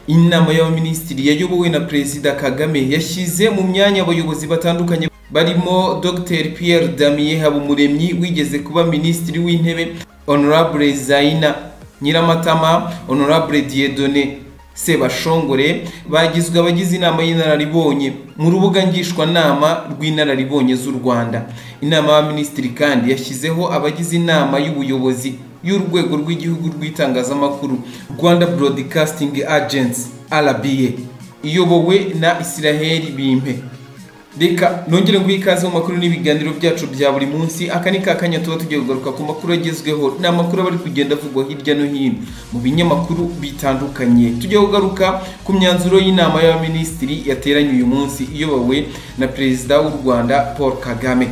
inama y'abaminisitiri yayobowe na perezida kagame yashyize mu myanya abayobozi batandukanye barimo dr pierre damien habumuremyi wigeze kuba minisitiri w'intebe honorable zaina nyiramatama honorable diedone sebashongore bagizwe abagize inama y'inararibonye mu rubuga ngishwanama rw'inararibonye z'u rwanda inama y'abaminisitiri kandi yashyizeho abagize inama y'ubuyobozi y'urwego rw'igihugu rw'itangazamakuru rwanda broadcasting agency rba iyobowe na israheli bimpe reka nongere nguhe ikaze mu makuru n'ibiganiro byacu bya buri munsi aka ni ka kanya tuba tugiye kugaruka ku makuru agezweho ni amakuru aba ari kugenda avugwa hirya no hino mu binyamakuru bitandukanye tujye kugaruka ku myanzuro y'inama y'abaminisitiri yateranye uyu munsi iyobowe na perezida w'u rwanda paul kagame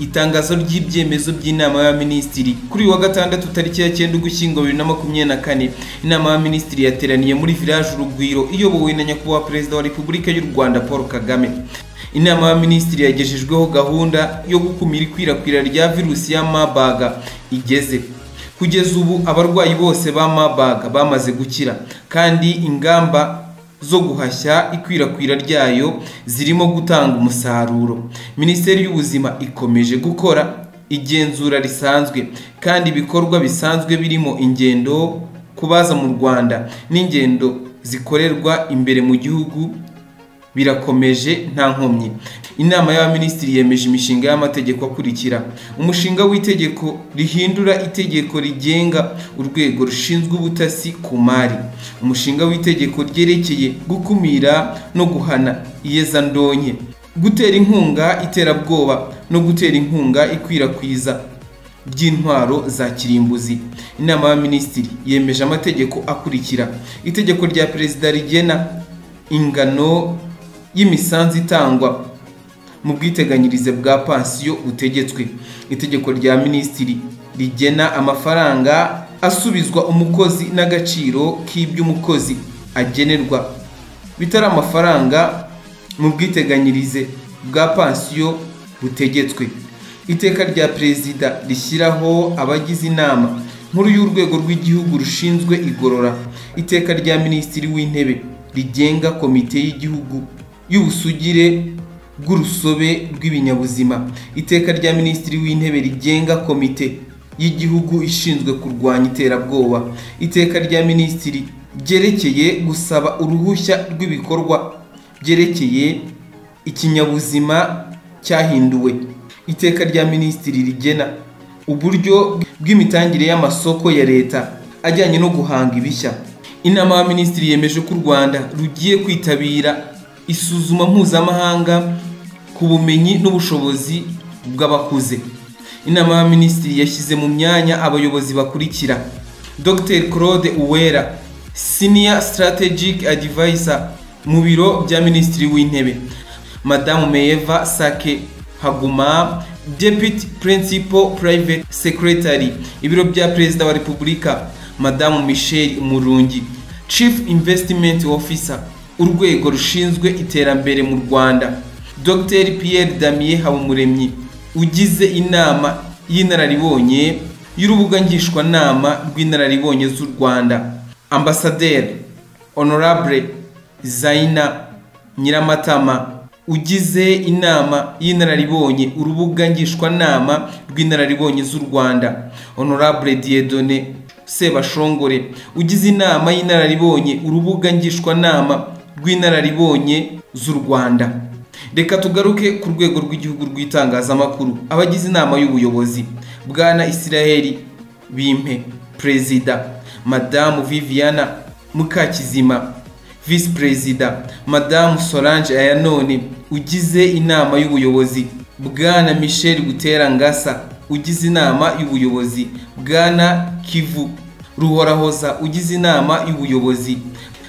itangazo ry'ibyemezo by'inama y'abaminisitiri kuri uyu wa gatandatu tariki ya cyenda ugushyingo bibiri na makumyabiri na kane inama y'abaminisitiri yateraniye muri village urugwiro iyobowe na nyakubahwa perezida wa repubulika y'u rwanda paul kagame inama y'abaminisitiri yagejejweho gahunda yo gukumira ikwirakwira rya virusi ya mabaga igeze kugeza ubu abarwayi bose ba mabaga bamaze gukira kandi ingamba zo guhashya ikwirakwira ryayo zirimo gutanga umusaruro minisiteri y'ubuzima ikomeje gukora igenzura risanzwe kandi ibikorwa bisanzwe birimo ingendo kubaza mu rwanda n'ingendo zikorerwa imbere mu gihugu birakomeje nta nkomyi inama y'abaminisitiri yemeje imishinga y'amategeko akurikira umushinga w'itegeko rihindura itegeko rigenga urwego rushinzwe ubutasi ku mari umushinga w'itegeko ryerekeye gukumira no guhana iyezandonke gutera inkunga iterabwoba no gutera inkunga ikwirakwiza by'intwaro za kirimbuzi inama y'abaminisitiri yemeje amategeko akurikira itegeko rya perezida rigena ingano y'imisanzu itangwa mu bwiteganyirize bwa pansiyo butegetswe itegeko rya minisitiri rigena amafaranga asubizwa umukozi n'agaciro k'ibyo umukozi agenerwa bitari amafaranga mu bwiteganyirize bwa pansiyo butegetswe iteka rya perezida rishyiraho abagize inama nkuru y'urwego rw'igihugu rushinzwe igorora iteka rya minisitiri w'intebe rigenga komite y'igihugu y'ubusugire bw'urusobe rw'ibinyabuzima iteka rya minisitiri w'intebe rigenga komite y'igihugu ishinzwe kurwanya iterabwoba iteka rya minisitiri ryerekeye gusaba uruhushya rw'ibikorwa byerekeye ikinyabuzima cyahinduwe iteka rya minisitiri rigena uburyo bw'imitangire y'amasoko ya leta ajyanye no guhanga ibishya inama y'abaminisitiri yemeje ko u rwanda rugiye kwitabira isuzuma mpuzamahanga ku bumenyi n'ubushobozi bw'abakuze inama y'abaminisitiri yashyize mu myanya abayobozi bakurikira dr claude uwera senior strategic advisor mu biro bya minisitiri w'intebe madamu meyeva sake haguma deputy principal private secretary ibiro bya perezida wa repubulika madamu michel murungi chief investment officer urwego rushinzwe iterambere mu rwanda dr pierre damien habumuremyi ugize inama y'inararibonye y'urubuga ngishwanama rw'inararibonye z'u rwanda ambasaderi honorable zaina nyiramatama ugize inama y'inararibonye urubuga ngishwanama rw'inararibonye z'u rwanda honorable diedone sebashongore ugize inama y'inararibonye urubuga ngishwanama rw'inararibonye z'u rwanda reka tugaruke ku rwego rw'igihugu rw'itangazamakuru abagize inama y'ubuyobozi bwana israel bimpe perezida madamu viviana mukakizima visi perezida madamu solange ayanone ugize inama y'ubuyobozi bwana michel butera ngasa ugize inama y'ubuyobozi bwana kivu ruhorahoza ugize inama y'ubuyobozi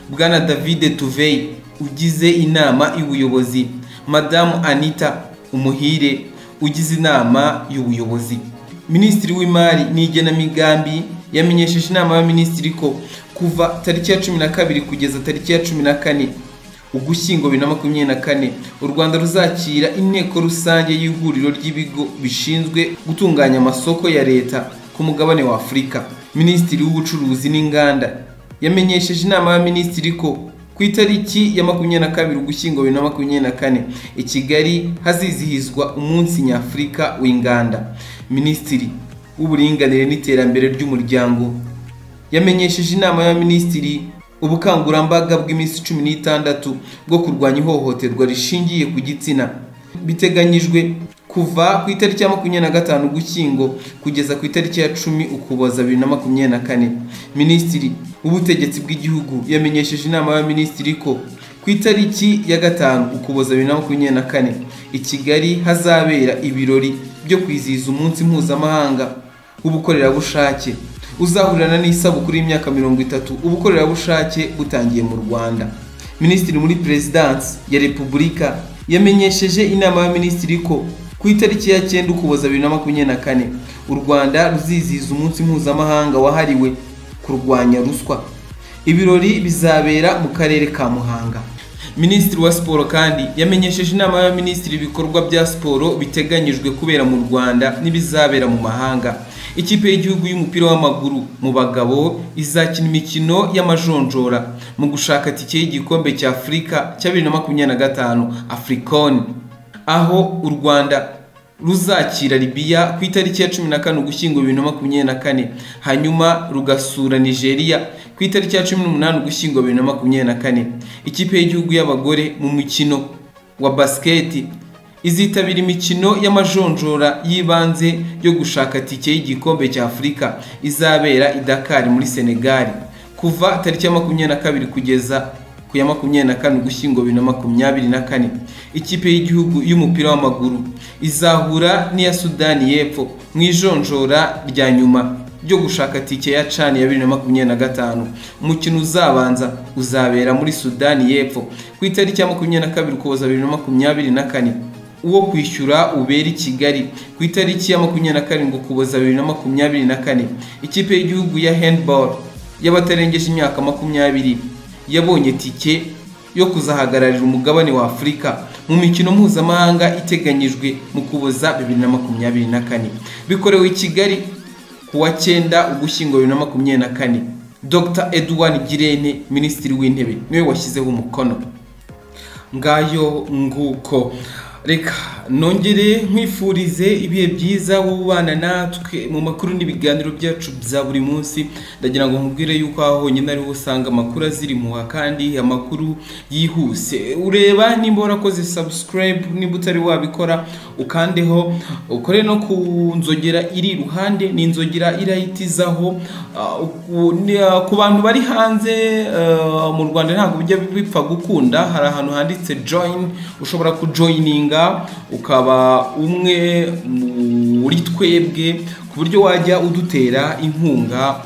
bwana david tuvey ugize inama y'ubuyobozi madamu anita umuhire ugize inama y'ubuyobozi minisitiri w'imari n'igenamigambi yamenyesheje inama y'abaminisitiri ko kuva tariki ya cumi na kabiri kugeza tariki ya cumi na kane ugushyingo bibiri na makumyabiri na kane u rwanda ruzakira inteko rusange y'ihuriro ry'ibigo bishinzwe gutunganya amasoko ya leta ku mugabane wa afurika minisitiri w'ubucuruzi n'inganda yamenyesheje inama y'abaminisitiri ko ku itariki ya makumyabiri na kabiri ugushyingo bibiri na makumyabiri na kane i kigali hazizihizwa umunsi nyafurika w'inganda minisitiri w'uburinganire n'iterambere ry'umuryango yamenyesheje inama y'abaminisitiri ubukangurambaga bw'iminsi cumi n'itandatu bwo kurwanya ihohoterwa rishingiye ku gitsina biteganyijwe kuva ku itariki ya makumyabiri na gatanu ugushyingo kugeza ku itariki ya cumi ukuboza bibiri na makumyabiri na kane minisitiri w'ubutegetsi bw'igihugu yamenyesheje inama y'abaminisitiri ko ku itariki ya gatanu ukuboza bibiri na makumyabiri na kane i kigali hazabera ibirori byo kwizihiza umunsi mpuzamahanga w'ubukorerabushake uzahurirana n'isabukuru y'imyaka mirongo itatu ubukorerabushake butangiye mu rwanda minisitiri muri perezidansi ya repubulika yamenyesheje inama y'abaminisitiri ko ku itariki ya cyenda ukuboza bibiri na makumyabiri na kane u rwanda ruzizihiza umunsi mpuzamahanga wahariwe kurwanya ruswa ibirori bizabera mu karere ka muhanga minisitiri wa siporo kandi yamenyesheje inama y'abaminisitiri ibikorwa bya siporo biteganyijwe kubera mu rwanda n'ibizabera mu mahanga ikipe y'igihugu y'umupira w'amaguru mu bagabo izakina imikino y'amajonjora mu gushaka tike y'igikombe cya afurika cya bibiri na makumyabiri na gatanu afurikoni aho u rwanda ruzakira libiya ku itariki ya cumi na kane ugushyingo bibiri na makumyabiri na kane hanyuma rugasura nigeria ku itariki ya cumi n'umunani ugushyingo bibiri na makumyabiri na kane ikipe y'igihugu y'abagore mu mukino wa basiketi izitabira imikino y'amajonjora y'ibanze yo gushaka tike y'igikombe cya afurika izabera i Dakar muri senegali kuva tariki ya makumyabiri na kabiri kugeza ku ya makumyabiri na kane ugushyingo bibiri na makumyabiri na kane ikipe y'igihugu y'umupira w'amaguru izahura n'iya sudani y'epfo mu ijonjora rya nyuma ryo gushaka tike ya cani ya bibiri na makumyabiri na gatanu umukino uzabanza uzabera muri sudani y'epfo ku itariki ya makumyabiri na kabiri ukuboza bibiri na makumyabiri na kane uwo kwishyura ubera i kigali ku itariki ya makumyabiri na karindwi ukuboza bibiri na makumyabiri na kane ikipe y'igihugu ya handball y'abatarengeje imyaka makumyabiri yabonye tike yo kuzahagararira umugabane wa afurika mu mikino mpuzamahanga iteganyijwe mu kuboza bibiri na makumyabiri na kane bikorewe i kigali ku wa cyenda ugushyingo bibiri na makumyabiri na kane dr edouard girene minisitiri w'intebe niwe washyizeho umukono ngayo nguko reka nongere nkwifurize ibihe byiza wubana natwe mu makuru n'ibiganiro byacu bya buri munsi ndagira ngo nkubwire yuko aho honyine ariho usanga amakuru azirimuha kandi amakuru yihuse ureba nimba warakoze sabusikarayibu nimba utari wabikora ukandeho ukore no ku nzogera iri iruhande ni inzogera irayitizaho ku bantu bari hanze mu rwanda ntabwo bijya bipfa gukunda hari ahantu handitse joyini ushobora kujoyininga ukaba umwe muri twebwe ku buryo wajya udutera inkunga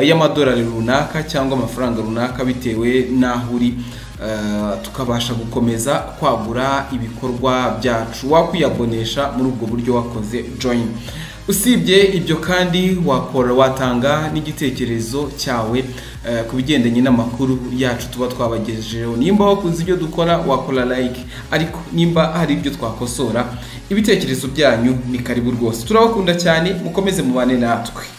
y'amadolari runaka cyangwa amafaranga runaka bitewe n'aho uri tukabasha gukomeza kwagura ibikorwa byacu wakwiyabonesha muri ubwo buryo wakoze joyini usibye ibyo kandi wakora watanga n'igitekerezo cyawe ku bigendanye n'amakuru yacu tuba twabagejejeho nimba wakunze ibyo dukora wakora like ariko nimba hari ibyo twakosora ibitekerezo byanyu ni karibu rwose turabakunda cyane mukomeze mubane natwe